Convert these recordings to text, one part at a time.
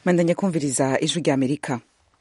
mandanya kumviriza ijwi rya amerika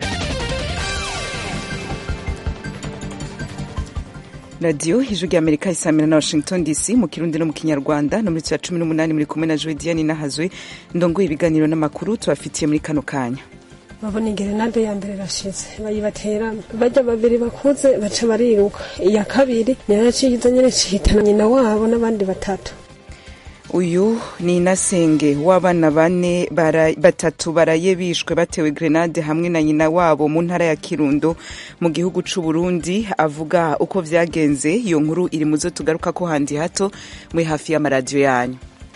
radiyo ijwi rya amerika isamira na washington dc mu kirundi no mu kinyarwanda no muri cya cumi n'umunani muri kumwe na joediani nahazwe ndongoye ibiganiro n'amakuru tubafitiye muri kano kanya babona ingerenade ya mbere rashize bayibateramo bajya babiri bakuze baca bariruka iya kabiri niyo yaciye nyine cihitana nyina wabo n'abandi batatu uyu ni inasenge w'abana bane bara, batatu baraye bishwe batewe grenade hamwe na nyina wabo mu ntara ya kirundo mu gihugu c'u burundi avuga uko vyagenze iyo nkuru iri muzo tugaruka ko handi hato muri hafi y'amaradiyo yanyu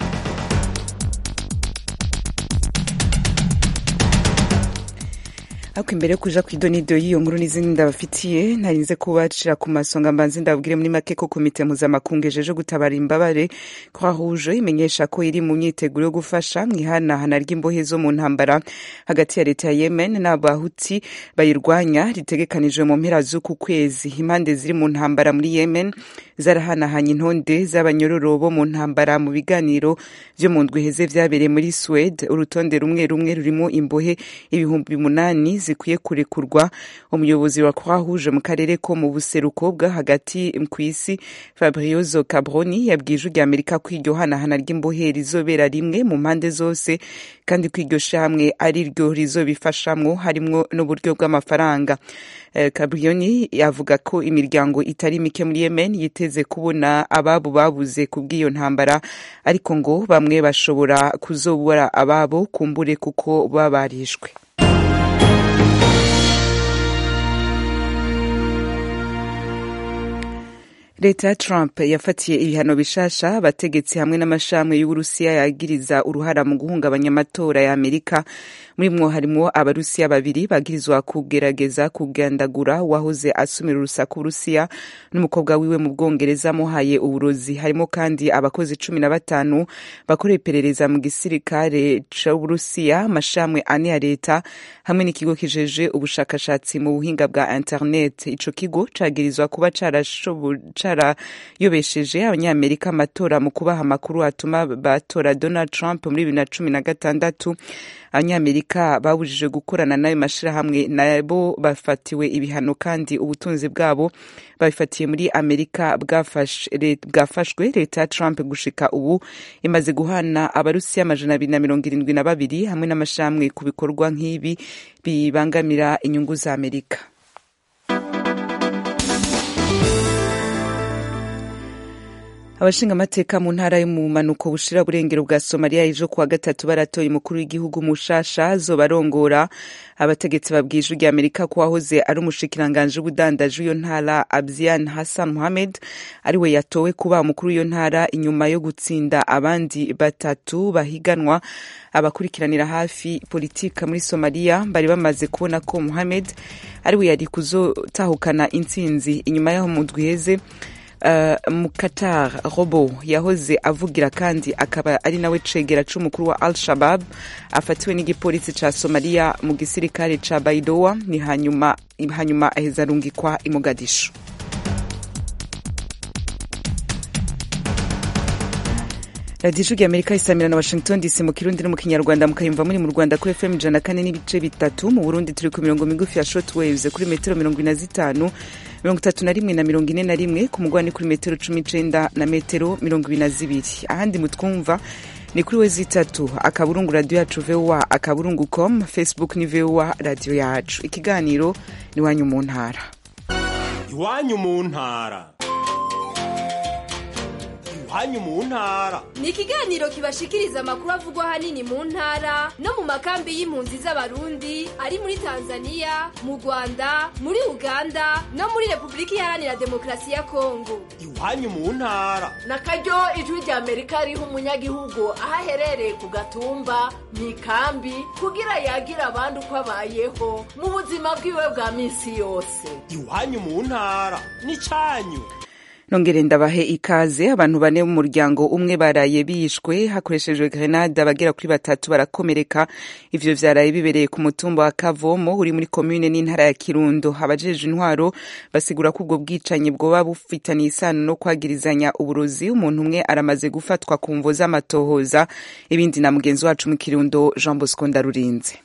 ariko imbere yo kuja kw'idonido y'iyo nkuru n'izindi ndabafitiye ntarinze kubacira ku masonga mbanze ndababwire muri make ko komite mpuzamakungu ejeje gutabara imbabare croix rouge imenyesha ko iri mu myiteguro yo gufasha mu ihanahana ry'imbohe zo mu ntambara hagati ya leta ya yemen n'abahuti bayirwanya ritegekanijwe mu mpera z'uku kwezi impande ziri mu ntambara muri yemen zarahanahanye intonde z'abanyororo bo mu ntambara mu biganiro vyo mu ndwi heze vyabereye muri suwede urutonde rumwe rumwe rurimo imbohe ibihumbi munani zikwiye kurekurwa umuyobozi wa croix rouge mu karere ko mu buseruko bwa hagati kw'isi fabriozo cabroni yabwiye ijwi rya amerika ko iryo hanahana ry'imbohe rizobera rimwe mu mpande zose kandi ko iryo shamwe ari ryo rizobifashamwo harimwo n'uburyo bw'amafaranga Cabrioni avuga ko imiryango itari mike muri Yemen yiteze kubona ababo babuze ku bw'iyo ntambara ariko ngo bamwe bashobora kuzobura ababo kumbure kuko babarishwe leta ya trump yafatiye ibihano bishasha abategetsi hamwe n'amashami y'uburusiya yagiriza uruhara mu guhungabanya amatora ya amerika muri mwo harimwo abarusiya babiri bagirizwa kugerageza kugandagura wahoze asumira urusaku uburusiya n'umukobwa wiwe mu bwongereza amuhaye uburozi harimo kandi abakozi cumi na batanu bakorera iperereza mu gisirikare c'uburusiya amashami ane ya leta hamwe n'ikigo kijeje ubushakashatsi mu buhinga bwa internet ico kigo cagirizwa kuba carayobesheje abanyamerika amatora mu kubaha amakuru atuma batora donald trump muri bibiri na cumi na gatandatu abanyamerika babujije gukorana n'ayo mashirahamwe nabo bafatiwe ibihano kandi ubutunzi bwabo babifatiye muri amerika bwafashwe leta ya trump gushika ubu imaze guhana abarusiya amajana abiri na mirongo irindwi na babiri hamwe n'amashirahamwe ku bikorwa nk'ibi bibangamira inyungu za amerika abashingamateka mu ntara yo mu manuko bushira burengero bwa somaliya ejo kuwa gatatu baratoye umukuru w'igihugu mushasha zobarongora abategetsi babwije rya amerika ko wahoze ari umushikiranganji w'ubudandaji w'iyo ntara abzian hassan mohamed ariwe yatowe kuba umukuru w'iyo ntara inyuma yo gutsinda abandi batatu bahiganwa abakurikiranira hafi politika muri somaliya bari bamaze kubona ko mohamed ariwe yari kuzotahukana intsinzi inyuma y'aho mu ndwi heze Uh, mukatar robo yahoze avugira kandi akaba ari nawe cegera c'umukuru wa al shabab afatiwe n'igipolisi ca somaliya mu gisirikare ca baidowa ni hanyuma hanyuma aheza arungikwa i mogadishu radiyo ijwi rya amerika isamira na washington dc mu kirundi no mu kinyarwanda mukayumva muri mu rwanda kuri fm ijana kane n'ibice bitatu mu burundi turi ku mirongo migufi ya short waves kuri metero mirongo ine na zitanu mirongo itatu na rimwe na mirongo ine na rimwe ku mugwa ni kuri metero cumi icenda na metero mirongo ibiri na zibiri ahandi mutwumva ni kuri we zitatu akaburungu radiyo yacu voa akaburungu com facebook ni voa radiyo yacu ikiganiro ni iwanyu mu ntara iwanyu mu ntara iwanyu mu ntara ni ikiganiro kibashikiriza amakuru avugwa ahanini mu ntara no mu makambi y'impunzi z'abarundi ari muri tanzania mu rwanda muri uganda no muri repubulika iharanira demokarasi ya kongo iwanyu mu ntara na karyo ijwi rya amerika riha umunyagihugu aho aherereye ku gatumba mu ikambi kugira yagira abandi uko abayeho mu buzima bwiwe bwa minsi yose iwanyu mu ntara ni cyanyu nongere ndabahe ikaze abantu bane mu muryango umwe baraye bishwe hakoreshejwe grenade abagera kuri batatu barakomereka ivyo vyaraye bibereye ku mutumba wa kavomo uri muri komune n'intara ya kirundo abajeje intwaro basigura ko ubwo bwicanyi bwoba bufitaniye isano no kwagirizanya uburozi umuntu umwe aramaze gufatwa ku mvo z'amatohoza ibindi na mugenzi wacu mu kirundo jean bosco ndarurinze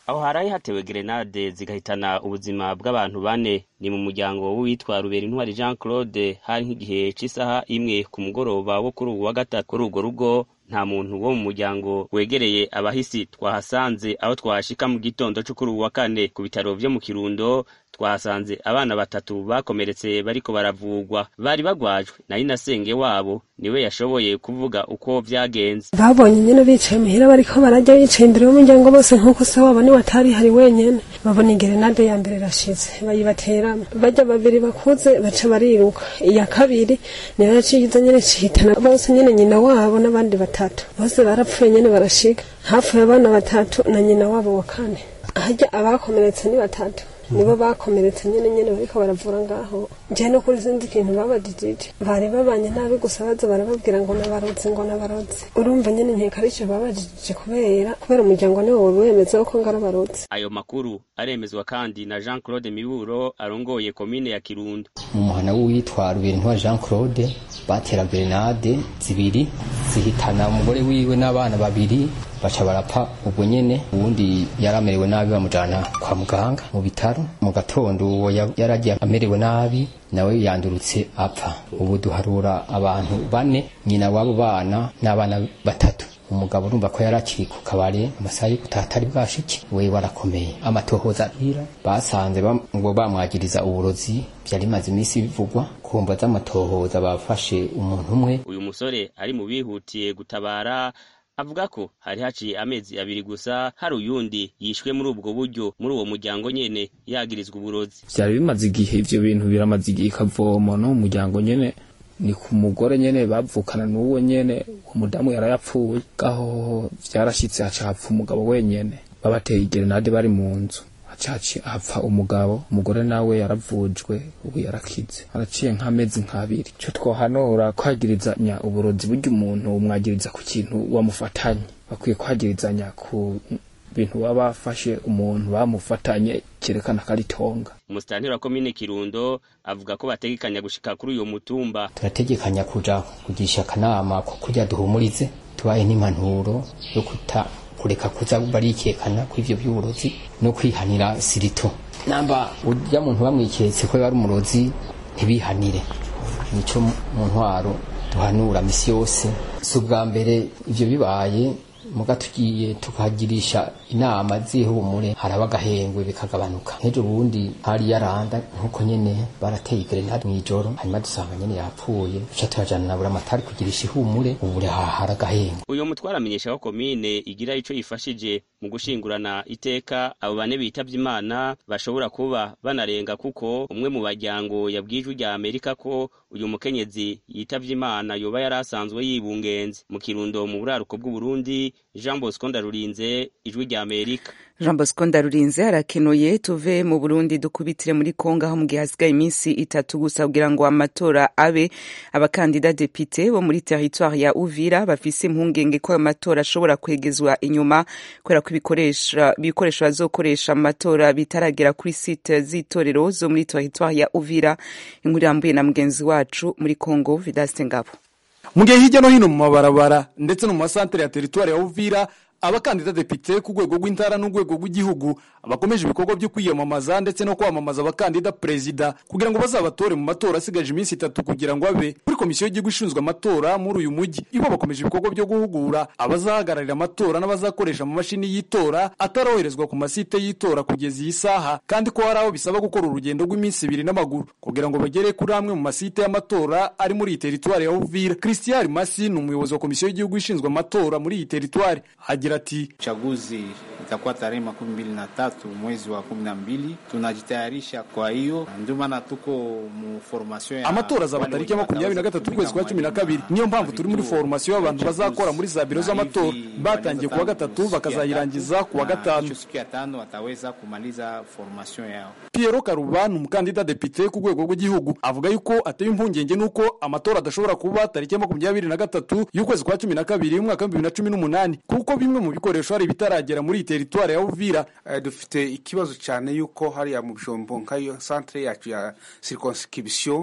aho haraye hatewe gerenade zigahitana ubuzima bw'abantu bane ni mu muryango w'uwitwa rubera intwari jean claude hari nk'igihe c'isaha imwe ku mugoroba wo kuri ubu wa gatatu kuri urwo rugo nta muntu wo mu muryango wegereye abahisi twahasanze aho twahashika mu gitondo cyo kuri ubu wa kane ku bitaro vyo mu kirundo twahasanze abana batatu bakomeretse bariko baravugwa bari bagwajwe na inasenge wabo niwe yashoboye kuvuga uko vyagenze babonye nyene bicaye muhira bariko barajya bicaye imbere y'umuryango bose nk'uko se wabo niwe atari hari wenyene babona igerenade ya mbere irashize bayibateramo bajya babiri bakuze baca bariruka iya kabiri niyo yaciye izo nyene cihitana bose nyene nyina wabo n'abandi batatu bose barapfuye nyene barashika hapfuye abana batatu na nyina wabo wa kane harya abakomeretse ni batatu nibo bakomeretse nyene nyene bariko baravura ngaho je no kuri sinzi ikintu babajijije bari babanye nabi gusa baza barababwira ngo nabaroze ngo nabaroze urumva nyene nkeka arico babajijije kubera kubera umuryango niwo wari wemeza ko ngarabaroze ayo makuru aremezwa kandi na jean claude miburo arongoye komine ya kirundo mu muhana w'uwitwa ruberinntwa jean claude batera grenade zibiri zihitana umugore wiwe n'abana babiri baca barapfa ubwo nyene uwundi yaramerewe nabi bamujana kwa muganga mu bitaro mu gatondo uwo yaragiye amerewe nabi nawe yandurutse apfa ubu duharura abantu bane nyina w'abo bana n'abana batatu umugabo urumva ko yarakiri ku kabare amasaha yo gutaha atari bwashike we warakomeye amatohoza arira basanze ngo bamwagiriza uburozi vyari bimaze iminsi bivugwa kumva z'amatohoza bafashe umuntu umwe uyu musore ari mu bihutiye gutabara avuga ko hari haciye amezi abiri gusa hari uyundi yishwe muri ubwo buryo muri uwo muryango nyene yagirizwa uburozi vyari bimaze igihe ivyo bintu biramaze igihe ikavoma no mu muryango nyene ni ku mugore nyene bavukana n'uwo nyene uwo mudamu yarayapfuye gaho vyarashitse haca hapfa umugabo wenyene babateye igerenade bari mu nzu hacaci hapfa umugabo umugore nawe yaravujwe ubu yarakize haraciye nk'amezi nk'abiri ico twohanura kwagirizanya uburozi burya umuntu umwagiriza ku kintu wamufatanye bakwiye kwagirizanya ku bintu baba bafashe umuntu bamufatanye cyerekana ko ari tonga umusitanteri wa komine kirundo avuga ko bategekanya gushika kuri uyo mutumba turategekanya kuja kugisha akanama ko kurya duhumurize tubaye n'impanuro yo kuta kureka kuza barikekana ku ivyo by'uburozi no kwihanira sirito namba urya muntu bamwiketse ko yari umurozi ntibihanire nico mu ntwaro duhanura misi yose si ubwa mbere ivyo bibaye muga tugiye tukagirisha inama zihumure haraba agahengwe bikagabanuka nk'ejo bundi hari yaranda nk'uko nyene barateye grenade mw'ijoro hanyuma dusanga nyene yapfuye duca turajana na buramatari kugirisha ihumure ubu hari agahengwe uyu mutwara amenyesha ko komine igira ico yifashije mu gushingurana iteka abo bane bitavye imana bashobora kuba banarenga kuko umwe mu baryango yabwijwe rya amerika ko uyu mukenyezi yitavye imana yoba yari asanzwe yibungenze mu kirundo mu buraruko bw'uburundi jean bosco ndarurinze ijwi rya amerika jean bosco ndarurinze arakenuye tuve mu burundi dukubitire muri kongo aho mu gihe hasigaye iminsi itatu gusa kugira ngo amatora abe abakandida depite bo muri teritwari ya uvira bafise impungenge ko ayo matora ashobora kwegezwa inyuma kubera ko ibikoresho bazokoresha mu matora bitaragera kuri site z'itorero zo muri teritwari ya uvira inkuru irambuye na mugenzi wacu muri kongo vidaste ngabo mu gihe hirya no hino mu mabarabara ndetse no mu masantere ya teritwari ya uvira abakandida depite ku rwego rw'intara n'urwego rw'igihugu bakomeje ibikorwa byo kwiyamamaza ndetse no kwamamaza abakandida perezida kugira ngo bazabatore mu matora asigaje iminsi itatu kugira ngo abe kuri komisiyo y'igihugu ishinzwe amatora muri uyu mujyi ibo bakomeje ibikorwa byo guhugura abazahagararira amatora n'abazakoresha amamashini y'itora ataroherezwa ku masite y'itora kugeza iyi saha kandi ko hari aho bisaba gukora urugendo rw'iminsi ibiri n'amaguru kugira ngo bagere kuri amwe mu masite y'amatora ari muri iyi teritwari ya uvira christian masi ni umuyobozi wa komisiyo y'igihugu ishinzwe amatora muri iyi teritwari agira ati uchaguzi itakuwa tarehe makumi mbili na tatu mwezi wa kumi na mbili tunajitayarisha kwa hiyo ndio maana tuko mu formation ya amatora azaba tariki ya makumyabiri na gatatu ukwezi kwa cumi na kabiri niyo mpamvu turi muri formation y'abantu bazakora muri za biro z'amatora batangiye kuwa gatatu bakazayirangiza kuwa gatanu siku ya tano wataweza kumaliza formation yao Piero Karuba ni umukandida depite ku rwego rw'igihugu avuga yuko ateye impungenge nuko amatora adashobora kuba tariki ya makumyabiri na gatatu y'ukwezi kwa cumi na kabiri umwaka w'ibihumbi bibiri na cumi n'umunani kuko bimwe mu bikoresho hari ibitaragera muri iyi teritwari ya Uvira uh, dufite ikibazo cyane yuko hariya mu bijombo nk'ayo centre yacu ya circonscription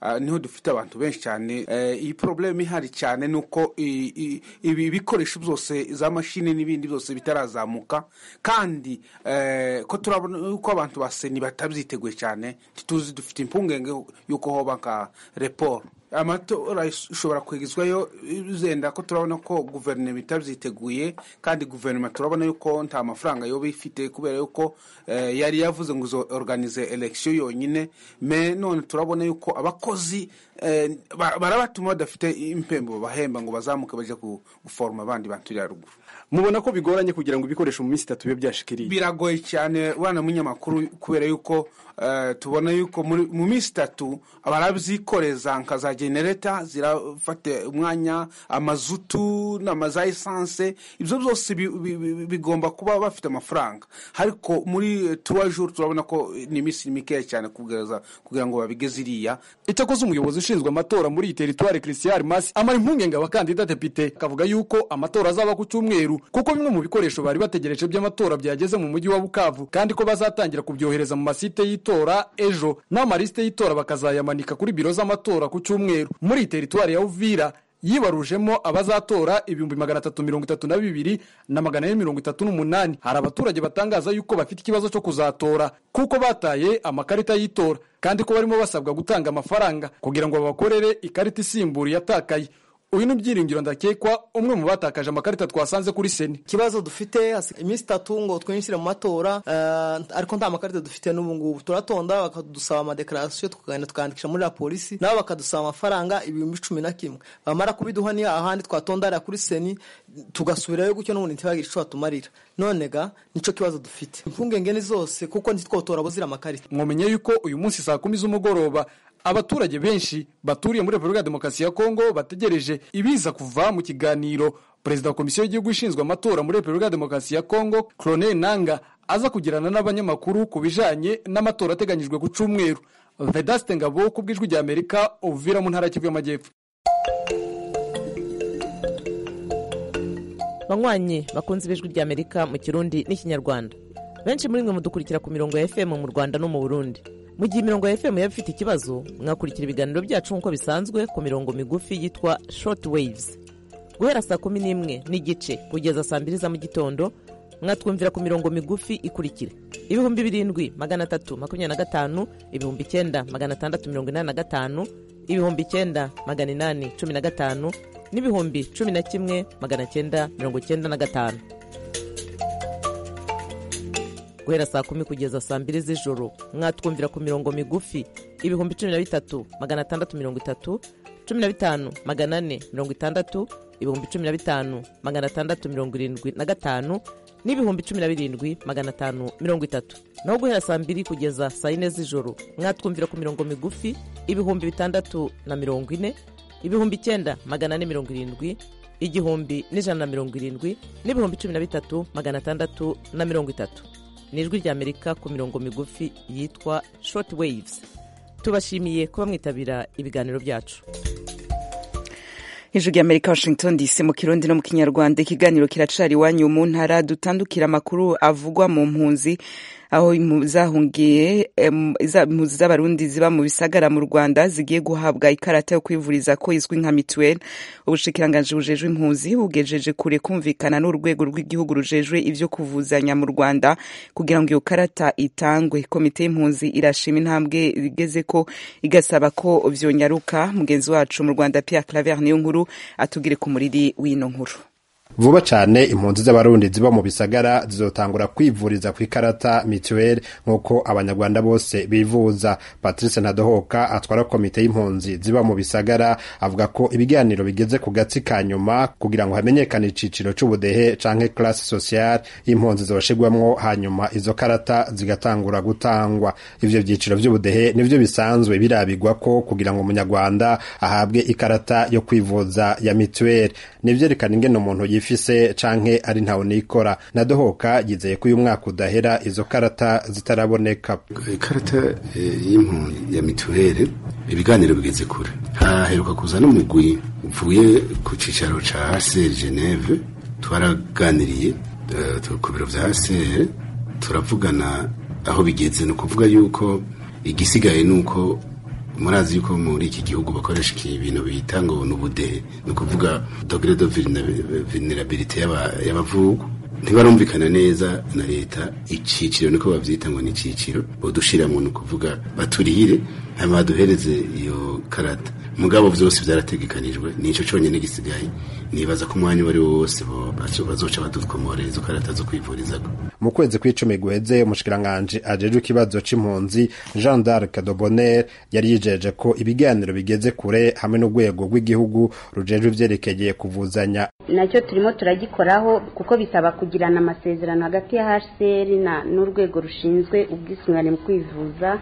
ah, niho dufite abantu benshi cyane Eh, iyi probleme ihari cyane ni uko i- i- ibi bikoresho byose za mashini n'ibindi byose bitarazamuka kandi eh, ko turabona yuko abantu ba seni batabyiteguye cyane ntituzi dufite impungenge yuko hoba nka report amatora ishobora kwegezwayo zenda ko turabona ko guverinoma itabyiteguye kandi guverinoma turabona yuko nta mafaranga yoba ifite kubera yuko eh, yari yavuze ngo izo organize election yonyine me none turabona yuko abakozi eh, ba- barabatuma badafite impembo bahemba ngo bazamuke bajya ku- guforoma abandi bantu iriya ruguru mubona ko bigoranye kugira ngo ibikoresho mu minsi itatu bibe byashikiriye biragoye cyane wana munyamakuru kubera yuko eh, tubona yuko muri- mu minsi itatu barabyikoreza nka za genereta zirafata umwanya amazutu n'amaza esanse ibyo byose bi- bi- bi- bigomba kuba bafite amafaranga ariko muri tuwa juru turabona ko ni iminsi mikeya cyane kugereza kugira ngo babigeze iriya icyakoze umuyobozi ushinzwe amatora muri iyi teritwari christian masi amara impungenge abakandida depite akavuga yuko amatora azaba ku cyumweru kuko bimwe mu bikoresho bari bategereje by'amatora byageze mu mujyi wa bukavu kandi ko bazatangira kubyohereza mu masite y'itora ejo n'amalisite y'itora bakazayamanika kuri biro z'amatora ku cyumweru muri iyi teritwari ya uvira yibarujemo abazatora ibihumbi magana atatu mirongo itatu na bibiri na magana ane mirongo itatu n'umunani hari abaturage batangaza yuko bafite ikibazo cyo kuzatora kuko bataye amakarita y'itora kandi ko barimo basabwa gutanga amafaranga kugira ngo babakorere ikarita isimbura iyatakaye uyu ni byiringiro ndakekwa umwe mu batakaje amakarita twasanze kuri seni ikibazo dufite hasi- iminsi itatu ngo twinjire mu matora eh, ariko nta makarita dufite n'ubu ngubu turatonda bakadusaba amadekarasiyo tukagenda tukandikisha muri la polisi nabo bakadusaba amafaranga ibihumbi cumi na kimwe bamara kubiduha ni ahandi twatondarira kuri seni tugasubirayo gutyo n'ubundi ntibagire icyo batumarira none ga nicyo kibazo dufite impungenge ni zose kuko ntitwotora buzira amakarita mwomenye yuko uyu munsi saa kumi z'umugoroba abaturage benshi baturiye muri repubulika ya demokarasi ya kongo bategereje ibiza kuva mu kiganiro perezida wa komisiyo y'igihugu ishinzwe amatora muri repubulika ya demokarasi ya kongo clone nanga aza kugirana n'abanyamakuru ku bijanye n'amatora ateganyijwe ku cyumweru vedaste ngabo ku bw'ijwi rya amerika uvira mu ntara ya kivu y'amajyepfo banywanyi bakunze ibijwi rya amerika mu kirundi n'ikinyarwanda benshi muri mwe mudukurikira ku mirongo ya fm mu rwanda no mu burundi mu gihe imirongo ya fm yaba ifite ikibazo mwakurikira ibiganiro byacu nk'uko bisanzwe ku mirongo migufi yitwa short waves guhera saa kumi n'imwe n'igice kugeza saa mbiri za mu gitondo mwatwumvira ku mirongo migufi ikurikira ibihumbi birindwi magana atatu makumyabiri na gatanu ibihumbi icyenda magana atandatu mirongo inani na gatanu ibihumbi icyenda magana inani cumi na gatanu n'ibihumbi cumi na kimwe magana cyenda mirongo cyenda na gatanu guhera saa kumi kugeza saa mbiri z'ijoro mwatwumvira ku mirongo migufi ibihumbi cumi na bitatu magana atandatu mirongo itatu cumi na bitanu magana ane mirongo itandatu ibihumbi cumi na bitanu magana atandatu mirongo irindwi na gatanu n'ibihumbi cumi na birindwi magana atanu mirongo itatu naho guhera saa mbiri kugeza saa yine z'ijoro mwatwumvira ku mirongo migufi ibihumbi bitandatu na mirongo ine ibihumbi icyenda magana ane mirongo irindwi igihumbi n'ijana na mirongo irindwi n'ibihumbi cumi na bitatu magana atandatu na mirongo itatu ni ijwi ry'amerika ku mirongo migufi yitwa short waves tubashimiye kuba mwitabira ibiganiro byacu hejuru y'amerika washington dc mu kirundi no mu kinyarwanda ikiganiro kiracari iwanyu mu ntara dutandukira amakuru avugwa mu mpunzi aho impu- zahungiye em, za- impunzi z'abarundi ziba mu bisagara mu rwanda zigiye guhabwa ikarata yo kwivuriza ko izwi nka mituweli ubushikiranganji bujejwe impunzi bugejeje kure kumvikana n'urwego rw'igihugu rujejwe ivyo kuvuzanya mu rwanda kugira ngo iyo karata itangwe komite y'impunzi irashima intambwe igeze ko igasaba ko vyonyaruka mugenzi wacu mu rwanda pierre claver niyo nkuru atugire ku muriri w'ino nkuru vuba cyane impunzi z'abarundi ziba mu bisagara zizotangura kwivuriza ku ikarata mituweli nk'uko abanyarwanda bose bivuza patrice ntadohoka atwara komite y'impunzi ziba mu bisagara avuga ko ibiganiro bigeze ku gatsi ka nyuma kugira ngo hamenyekane iciciro c'ubudehe canke classe sociale y'impunzi zoshigwamwo hanyuma izo karata zigatangura gutangwa ivyo vyiciro vy'ubudehe nivyo bisanzwe birabigwa ko kugira ngo umunyarwanda ahabwe ikarata yo kwivuza ya mituweli nivyerekana ingene umuntu yifise canke ari ntawe nikora nadohoka yizeye ko uyu mwaka udahera izo karata zitaraboneka ikarata eh, y'impunzi ya mituweli ibiganiro bigeze kure haheruka kuza n'umugwi uvuye ku cicaro ca HCR Geneve twaraganiriye eh, ku biro vya HCR turavugana aho bigeze ni ukuvuga yuko igisigaye ni uko murazi yuko muri iki gihugu bakoresha ibintu bita ngo ni ubudehe ni ukuvuga dogere de vulnerabilite y'abavugu ntibarumvikana neza na leta iciciro niko bavyita ngo ni iciciro bodushiramo ni ukuvuga baturihire hanyuma baduhereze iyo karata mugabo vyose vyarategekanijwe nico conyene gisigaye nibaza ko umwanya uwo ari wo wose bazoca badukomorera izo karata zo kwivurizako mu kwezi kw'icumi guheze umushikiranganji ajejwe ikibazo c'impunzi jean d'arc de bonner yari yijeje ko ibiganiro bigeze kure hamwe n'urwego rw'igihugu rujejwe ivyerekeye kuvuzanya nacyo turimo turagikoraho kuko bisaba kugirana amasezerano hagati ya hcr n'urwego rushinzwe ubwisungane mu kwivuza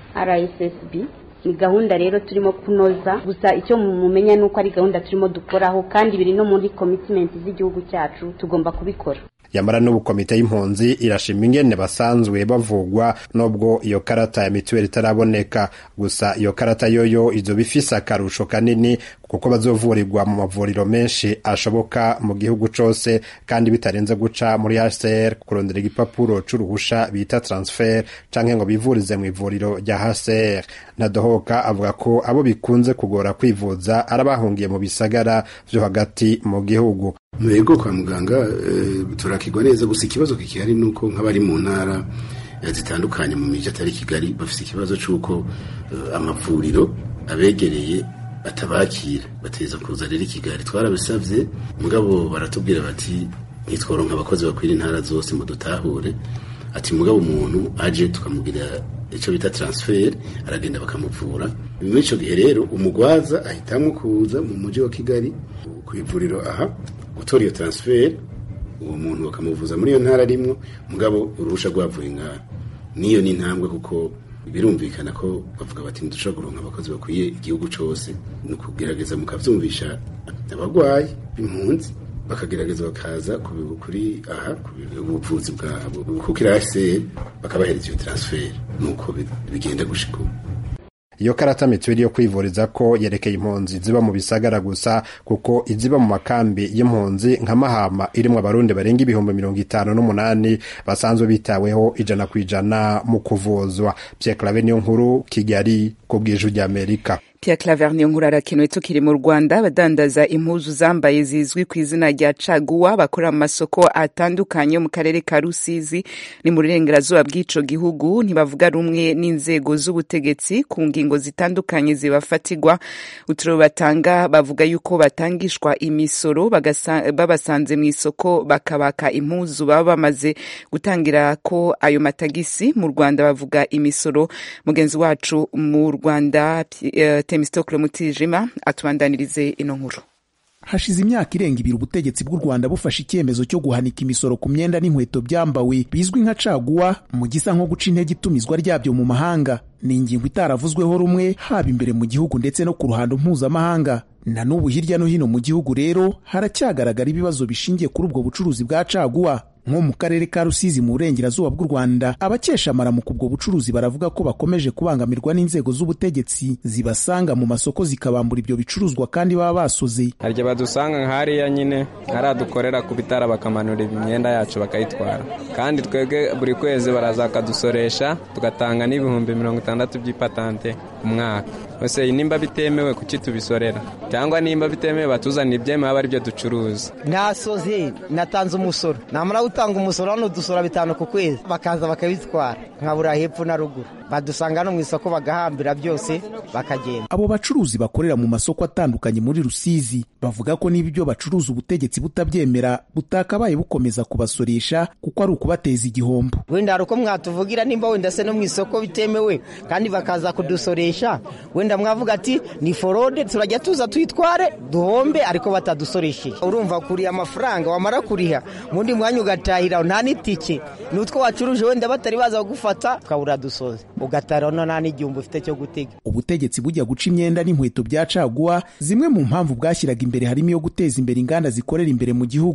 rssb ni gahunda rero turimo kunoza gusa icyo mumenya ni uko ari gahunda turimo dukoraho kandi biri no muri komitimenti z'igihugu cyacu tugomba kubikora yamara n'ubu komite y'impunzi irashima ingene basanzwe bavugwa nubwo iyo karata ya mituweli itaraboneka gusa iyo karata yoyo izoba ifise akarusho kanini kuko bazovurirwa mu mavuriro menshi ashoboka mu gihugu cose kandi bitarenze guca muri HCR kurondera igipapuro c'uruhusha bita transfer canke ngo bivurize mu ivuriro rya HCR Ntadohoka avuga ko abo bikunze kugora kwivuza arabahungiye mu bisagara vyo hagati mu gihugu Mwego kwa muganga e, turakigwa neza gusa ikibazo kikihari nuko nk'abari mu ntara zitandukanye mu miji atari Kigali bafite ikibazo c'uko uh, amavuriro abegereye batabakira bateza kuza rero i Kigali twarabisavye mugabo baratubwira bati ntitworonka abakozi bakwira intara zose mu dutahure ati mugabo umuntu aje tukamugira icyo bita transfer aragenda bakamuvura muri icyo gihe rero umugwaza ahitamwo kuza mu mujyi wa Kigali ku ivuriro aha gutora iyo transfer uwo muntu bakamuvuza muri iyo ntara arimwo mugabo uruhusha rwavuye ngaha niyo ni intambwe kuko birumvikana ko bavuga bati ntidushobora kuronka abakozi bakwiye igihugu cyose ni ukugerageza mukabyumvisha abarwayi b'impunzi bakagerageza bakaza kuri aha ubuvuzi bwabo kuko irahise bakabahereza iyo transfer nuko bigenda gushika ubu iyo karata mituweli yo kwivuriza ko yerekeye impunzi ziba mu bisagara gusa kuko iziba mu makambi y'impunzi nka mahama irimwo abarundi barenga ibihumbi mirongo itanu n'umunani basanzwe bitaweho ijana ku ijana mu kuvuzwa Pierre Claver niyo nkuru Kigali ku bw'ijwi ry'Amerika Pierre Claver niyo nkuru arakenewe tukiri mu Rwanda abadandaza impuzu zambaye zizwi ku izina rya caguwa bakora mu masoko atandukanye mu karere ka Rusizi ni mu burengerazuba bw'ico gihugu ntibavuga rumwe n'inzego z'ubutegetsi ku ngingo zitandukanye zibafatirwa uturo batanga bavuga yuko batangishwa imisoro babasanze mu isoko bakabaka impuzu baba bamaze gutangira ko ayo matagisi mu Rwanda bavuga imisoro mugenzi wacu mu Rwanda uh, Temistokle Mutijima atubandanirize ino nkuru hashize imyaka irenga ibiri ubutegetsi bw'u Rwanda bufashe icyemezo cyo guhanika imisoro ku myenda n'inkweto byambawe bizwi nka caguwa mu gisa nko guca intege itumizwa ryabyo mu mahanga ni ingingo itaravuzweho rumwe haba imbere mu gihugu ndetse no ku ruhando mpuzamahanga na n'ubu hirya no hino mu gihugu rero haracyagaragara ibibazo bishingiye kuri ubwo bucuruzi bwa caguwa nko mu karere ka Rusizi mu burengerazuba bw'u Rwanda abakesha amaramuko ubwo bucuruzi baravuga ko bakomeje kubangamirwa n'inzego z'ubutegetsi zibasanga mu masoko zikabambura ibyo bicuruzwa kandi baba basoze hari igihe badusanga nk'hariya nyine hariya dukorera ku bitara bakamanura imyenda yacu bakayitwara kandi twebwe buri kwezi baraza bakadusoresha tugatanga n'ibihumbi mirongo itandatu by'ipatante ku mwaka ese nimba bitemewe kuki tubisorera cyangwa nimba bitemewe batuzanira ibyemewe aba aribyo ducuruza nasoze natanze umusoro namara gutanga umusoro hano dusora bitanu ku kwezi bakaza bakabitwara nkabura hepfo na ruguru badusanga hano mu isoko bagahambira byose bakagenda abo bacuruzi bakorera mu masoko atandukanye muri rusizi bavuga ko niba ibyo bacuruza ubutegetsi butabyemera butakabaye bukomeza kubasoresha kuko ari ukubateza igihombo wenda hari uko mwatuvugira nimba wenda se no mu isoko bitemewe kandi bakaza kudusoresha wenda mwavuga ati ni forode turajya tuza tuyitware duhombe ariko batadusoresheje urumva kuriha amafaranga wamara kuriha mundi mwanya ugatahira nta n'itike ni utwo wacuruje wenda batari baza kugufata ukabura dusoze ugatara no nta n'igihumbi ufite cyo gutega ubutegetsi bujya guca imyenda n'inkweto bya caguwa zimwe mu mpamvu bwashyiraga imbere harimo iyo guteza imbere inganda zikorera imbere mu gihugu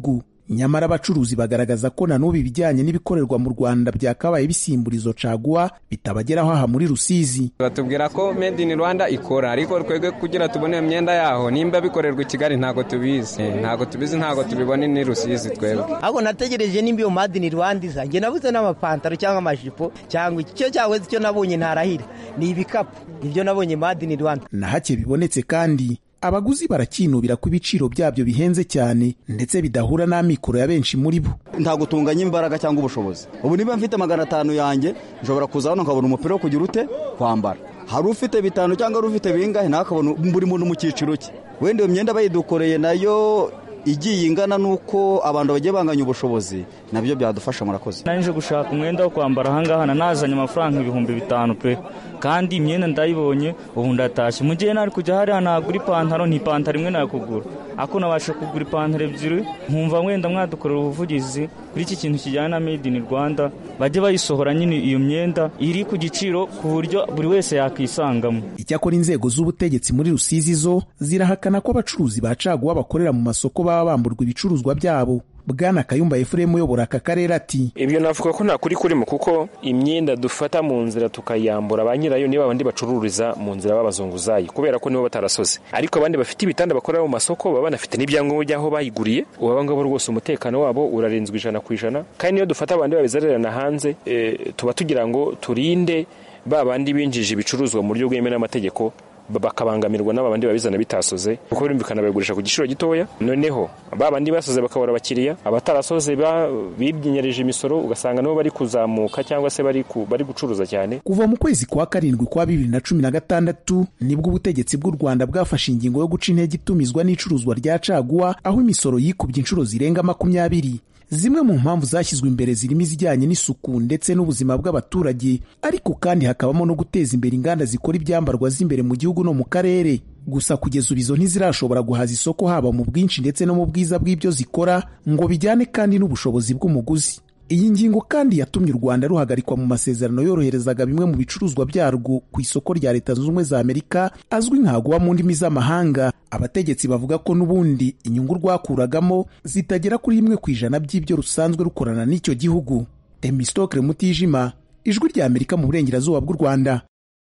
nyamara abacuruzi bagaragaza ko na n'ubu ibijyanye n'ibikorerwa mu rwanda byakabaye bisimburizo caguwa bitabageraho aha muri rusizi batubwira ko made in rwanda ikora ariko twebwe kugira tubone iyo myenda yaho nimba bikorerwa i kigali ntabwo tubizi ntabwo tubizi ntabwo tubibona ni rusizi twebwe ahubwo nategereje nimba iyo made in rwanda iza njye nabuze n'amapantaro cyangwa amajipo cyangwa icyo cyangwa icyo nabonye ntarahira ni ibikapu nibyo nabonye made in rwanda na hake bibonetse kandi abaguzi barakinubira ko ibiciro byabyo bihenze cyane ndetse bidahura n'amikoro ya benshi muri bo ntabwo tunganya imbaraga cyangwa ubushobozi ubu niba mfite magana atanu yanjye nshobora kuza hano nkabona umupira wo kugira ute kwambara hari ufite bitanu cyangwa hari ufite bingahe nawe akabona buri muntu mu cyiciro cye wenda iyo myenda bayidukoreye nayo igiye ingana n'uko abantu bagiye banganya ubushobozi nabyo byadufasha murakoze nje gushaka umwenda wo kwambara ahangaha nazanye amafaranga ibihumbi bitanu pe kandi imyenda ndayibonye ubu ndatashye mu gihe nari kujya hariya nagura ipantaro ntipantaro imwe nakugura ako nabasha kugura ipantaro ebyiri nkumva wenda mwadukorera ubuvugizi kuri iki kintu kijyanye na made in rwanda bajye bayisohora nyine iyo myenda iri ku giciro ku buryo buri wese yakisangamo icyakora inzego z'ubutegetsi muri rusizi zo zirahakana ko abacuruzi ba caguwa bakorera mu masoko baba bamburwa ibicuruzwa byabo bwana kayumba efuremu uyobora aka karere ati ibyo navuga ko nta kuri kurimo kuko imyenda dufata mu nzira tukayambura ba nyirayo niba abandi bacururiza mu nzira b'abazunguzayi kubera ko nibo batarasoze ariko abandi bafite ibitanda bakorera mu masoko baba banafite n'ibyangombwa by'aho bayiguriye ubu aba ngabo rwose umutekano wabo urarinzwe ijana ku ijana kandi niyo dufata abandi babizererana hanze e, tuba tugira ngo turinde ba bandi binjije ibicuruzwa mu buryo bwemewe n'amategeko bakabangamirwa n'abandi babizana bitasoze kuko birumvikana babigurisha ku giciro gitoya noneho ba bandi basoze bakabura abakiriya abatarasoze bibyinyereje imisoro ugasanga nabo bari kuzamuka cyangwa se bari bari gucuruza cyane kuva mu kwezi kwa karindwi kwa bibiri na cumi na gatandatu nibwo ubutegetsi bw'u rwanda bwafashe ingingo yo guca intege itumizwa n'icuruzwa rya caguwa aho imisoro yikubye inshuro zirenga makumyabiri zimwe mu mpamvu zashyizwe imbere zirimo izijyanye n'isuku ndetse n'ubuzima bw'abaturage ariko kandi hakabamo no guteza imbere inganda zikora ibyambarwa z'imbere mu gihugu no mu karere gusa kugeza ubu izo ntizirashobora guhaza isoko haba mu bwinshi ndetse no mu bwiza bw'ibyo zikora ngo bijyane kandi n'ubushobozi bw'umuguzi iyi ngingo kandi yatumye u rwanda ruhagarikwa mu masezerano yoroherezaga bimwe mu bicuruzwa byarwo ku isoko rya leta zunze ubumwe za amerika azwi nkaguwa mu ndimi z'amahanga abategetsi bavuga ko n'ubundi inyungu rwakuragamo zitagera kuri rimwe ku ijana by'ibyo rusanzwe rukorana n'icyo gihugu emistokre mutijima ijwi rya amerika mu burengerazuba bw'u rwanda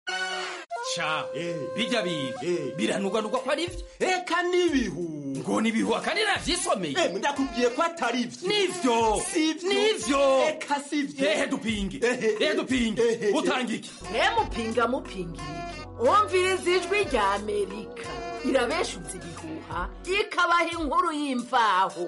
sha bijya biga biranugwanugwa ko ari byo eka n'ibihu ngo n'ibihu akandi navyisomeye ndakubwiye ko atari byo nivyo nivyo eka sivyo ehe dupinge ehe dupinge utanga iki mupinga mupinga iki umviriza ijwi rya amerika irabeshuza ibihuha ikabaha inkuru y'imvaho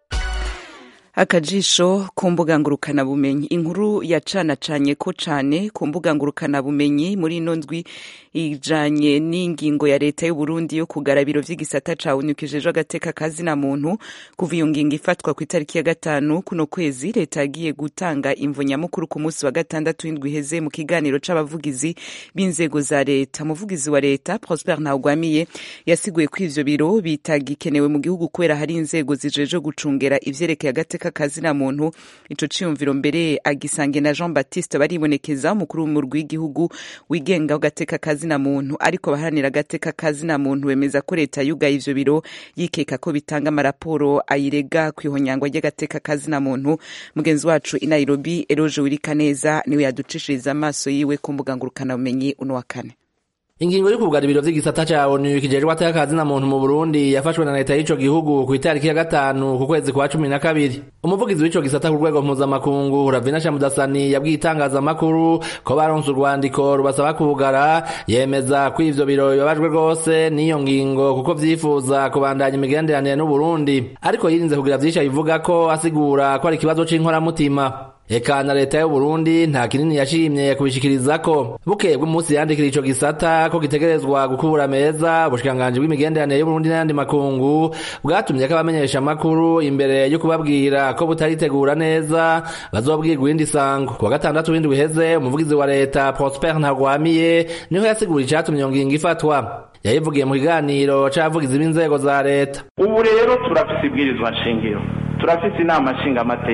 akajisho ku mbuga ngurukanabumenyi inkuru yacanacanye ko cane ku mbuga ngurukanabumenyi muri ino ndwi ijanye n'ingingo ya leta y'u Burundi yo kugara biro vy'igisata cawunikijejwe agateka kazina muntu kuva iyo ngingo ifatwa ku itariki ya gatanu kuno kwezi leta yagiye gutanga imvo nyamukuru ku munsi wa gatandatu w'indwi iheze mu kiganiro c'abavugizi b'inzego za leta umuvugizi wa leta Prosper Ntawugwamiye yasiguye ko ivyo biro bitagikenewe mu gihugu kubera hari inzego zijejwe gucungera ivyerekeye agateka kazina muntu ico ciyumviro mbere agisange na Jean Baptiste baribonekeza umukuru w'umurwi w'igihugu wigenga w'agateka kazina muntu ariko baharanira agateka kazina muntu bemeza ko leta yugaye ivyo biro yikeka ko bitanga amaraporo ayirega kwihonyangwa ry'agateka kazina muntu mugenzi wacu i Nairobi Eroje Wirikaneza niwe yaducishiriza amaso yiwe ku mbuga ngurukanabumenyi uno wa kane ingingo yo kugara ibiro vy'igisata ca onu kijejwe atakazi na muntu mu Burundi yafashwe na leta y'ico gihugu ku itariki ya gatanu ku kwezi kwa cumi na kabiri umuvugizi w'ico gisata ku rwego mpuzamakungu Ravina Shamudasani yabwiye itangazamakuru ko baronse urwandiko rubasaba kugara yemeza ko ivyo biro bibabajwe rwose n'iyo ngingo kuko vyifuza kubandanya imigenderanire n'Uburundi ariko yirinze kugira vyinshi abivuga ko asigura ko ari ikibazo c'inkoramutima eka na leta y'u Burundi nta kinini yashimye kubishikirizako bukeye bw'umunsi yandikira ico gisata ko gitegerezwa gukubura meza ubushikiranganji bw'imigenderanire y'u Burundi n'ayandi makungu bwatumye ko abamenyesha amakuru imbere yo kubabwira ko butaritegura neza bazobwirwa irindi sango kuwa gatandatu w'indwi iheze umuvugizi wa leta Prosper Ntagwamiye niho yasigura icatumye iyo ngingo ifatwa yayivugiye mu kiganiro c'abavugizi b'inzego za leta ubu rero turafise ibwirizwa nshingiro turafise inama nshingamateka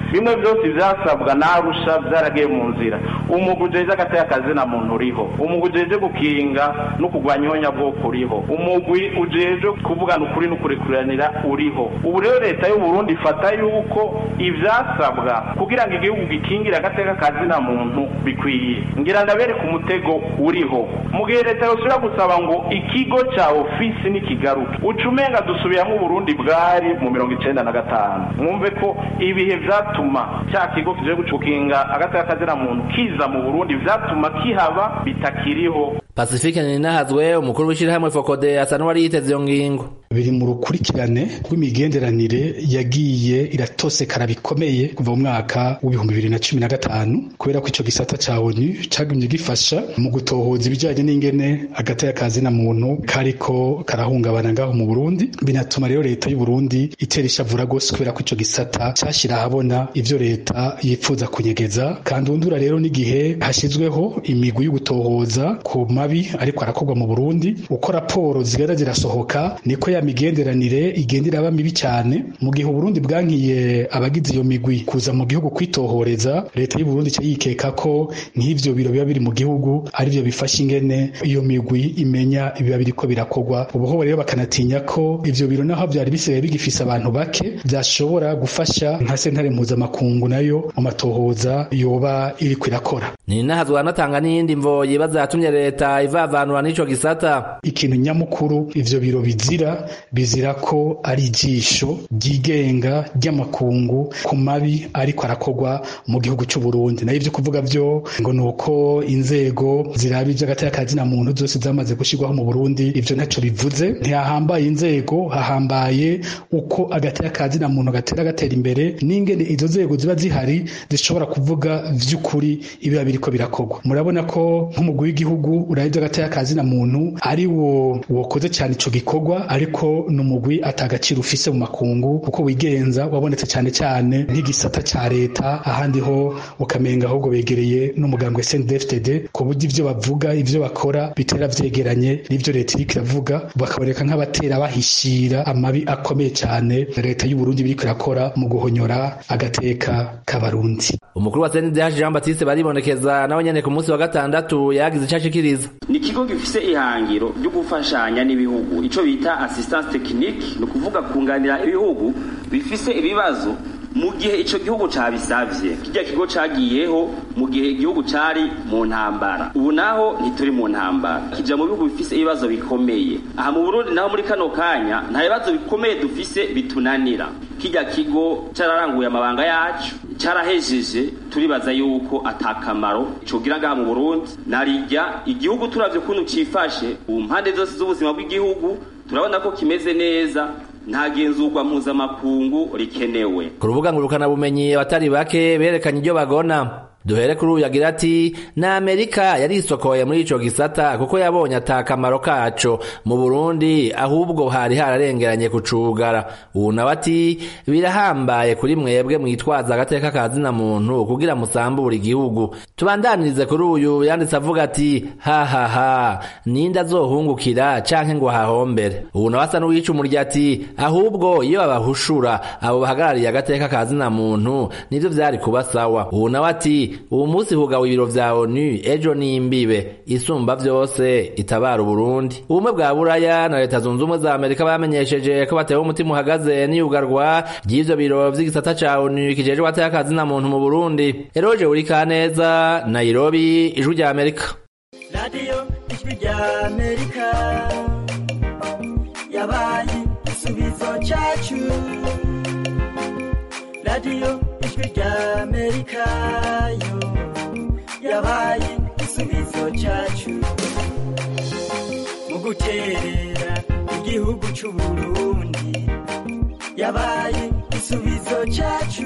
bimwe byose byasabwa n'arusha byaragiye mu nzira umugwi ujeje agateka kazina muntu uriho umugwi ujeje gukinga no kurwanya ihonyabwoko uriho umugwi ujeje kuvugana ukuri no kurekuranira uriho ubu rero leta y'u Burundi ifata yuko ivyasabwa kugira ngo igihugu gikingire agateka kazina muntu bikwiye ngira ndabereka umutego uriho mu gihe leta yosubira gusaba ngo ikigo ca ofisi nikigaruke ucumenga dusubiramo uburundi bwari mu mirongo icenda na gatanu mwumve ko ibihe vyatuma cya kigo kije gucukinga agateka kazina muntu kiza mu burundi vyatuma kihaba bitakiriho pacifique ninahazwe umukuru w'ishyirahamwe fokode asa n'uwari yiteze iyo ngingo biri mu rukurikirane rw'imigenderanire yagiye iratosekara bikomeye kuva mu mwaka w'ibihumbi bibiri na cumi na gatanu kubera ko icyo gisata cya onu cyagumye gifasha mu gutohoza ibijyanye n'ingene agateka kazina muntu kariko karahungabana ngaho mu burundi binatuma rero leta y'u Burundi itera ishavura rwose kubera ko icyo gisata cyashyira ahabona ivyo leta yifuza kunyegeza kandi undura rero n'igihe hashyizweho imigwi yo gutohoza ku mabi ariko arakorwa mu burundi uko raporo zigenda zirasohoka niko ya migenderanire igenda iraba mibi cyane mu gihe uburundi bwankiye abagize iyo migwi kuza mu gihugu kwitohoreza leta y'u Burundi cyo yikeka ko nk'ivyo biro biba biri mu gihugu ari byo bifasha ingene iyo migwi imenya ibiba biriko birakorwa ubuho rero bakanatinya ko ivyo biro naho byari bisigaye bigifise abantu bake byashobora gufasha nka sentare mpuzamakungu nayo mu matohoza yoba iriko irakora ni nahazwa anatanga n'iyindi mvo yibaza yatumye leta ivavanura n'ico gisata ikintu nyamukuru ivyo biro bizira bizira ko ari ijisho ryigenga ry'amakungu ku mabi ariko arakorwa mu gihugu cy'u Burundi nayo ivyo kuvuga vyo ngo nuko inzego ziraba ivy'agateka kazina muntu zose zamaze gushirwaho mu Burundi ivyo ntaco bivuze ntihahambaye inzego hahambaye uko agateka kazina muntu gatera gatera imbere n'ingene izo nzego ziba zihari zishobora kuvuga vy'ukuri ibiba biriko birakorwa murabona ko nk'umugwi w'igihugu urabye agateka kazina muntu ari wo wokoze cyane ico gikorwa ariko n'umugwi atagaciro ufise mu makungu uko wigenza wabonetse cyane cyane nk'igisata ca leta ahandi ho ukamenga ahubwo begereye n'umugambwe CNDD-FDD ku buryo ivyo bavuga ivyo bakora bitera vyegeranye n'ivyo leta iriko iravuga bakaboneka nk'abatera bahishira amabi akomeye cyane leta y'u Burundi biriko irakora mu guhonyora agateka k'abarundi umukuru wa CNDH Jean Baptiste baribonekeza nawe nyene ku munsi wa gatandatu yagize ico ashikiriza ni ikigo gifise ihangiro ryo gufashanya n'ibihugu ico bita assistance technique ni ukuvuga kunganira ibihugu bifise ibibazo mu gihe ico gihugu cabisavye kirya kigo cagiyeho mu gihe igihugu cari mu ntambara ubu naho ntituri mu ntambara kija mu bihugu bifise ibibazo bikomeye aha mu Burundi naho muri kano kanya nta bibazo bikomeye dufise bitunanira kirya kigo cararanguye amabanga yacu carahejeje turibaza yuko atakamaro cogira ngaha mu Burundi narirya igihugu turavye ukuntu cifashe ubu mpande zose z'ubuzima bw'igihugu turabona ko kimeze neza nta genzurwa mpuzamakungu rikenewe ku rubuga ngurukanabumenyi abatari bake berekanye ibyo bagona duhere kuri uyu agira ati na amerika yari isokoye muri ico gisata kuko yabonye ata kamaro kaco mu burundi ahubwo hari hararengeranye kucugara ubu nawe ati birahambaye kuri mwebwe mwitwaza agateka kazina muntu kugira musambure igihugu tubandanirize kuri uyu yanditse avuga ati hahaha ninde azohungukira canke ngo ahahombere ubu nawe asa n'uwica umurya ati ahubwo iyo babahushura abo bahagarariye agateka kazina muntu nivyo vyari kuba sawa ubu nawe ati ubu munsi hugawe ibiro vya onu ejo n'imbibe isumba vyose itabara uburundi ubumwe bwa buraya na leta zunze ubumwe za amerika bamenyesheje ko batewe umutima uhagaze n'iyugarwa ry'ivyo biro vy'igisata ca onu kijejwe ateye akazina muntu mu burundi eroje uri kaneza nairobi ijwi rya amerika radiyo ijwi rya amerika yabaye igisubizo cacu radiyo ijwi rya amerika yo yabaye igisubizo cyacu mu guterera igihugu cy'u Burundi yabaye igisubizo cyacu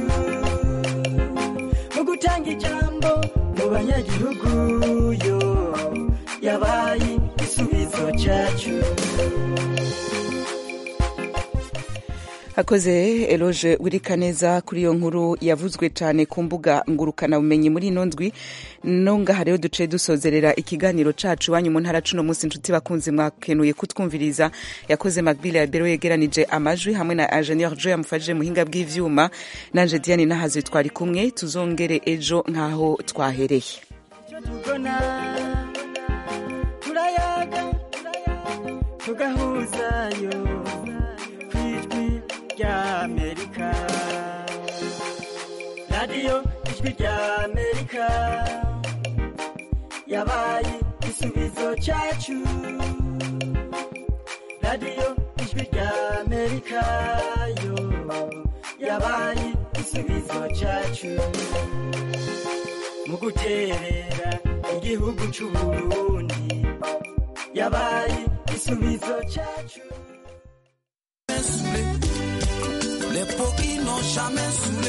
mu gutanga ijambo mu banyagihugu yo yabaye igisubizo cyacu akoze eloge wirika neza kuri iyo nkuru yavuzwe cyane ku mbuga ngurukanabumenyi muri ino ndwi no ngaha rero duce dusozerera ikiganiro cacu iwanyu mu ntara cuno munsi inshuti bakunzi mwakenuye kutwumviriza yakoze magbile ya bero yegeranije amajwi hamwe na ingenieur jo yamufashije muhinga bw'ivyuma nanje diane nahaze twari kumwe tuzongere ejo nk'aho twahereye tugona turayaga tugahuzayo ku ijwi rya amerika radiyo ijwi rya amerika yabaye igisubizo cyacu radiyo ijwi rya amerika yo yabaye igisubizo cyacu mu guterera igihugu cy'uburundi yabaye igisubizo cyacu Les poquis n'ont jamais saoulé.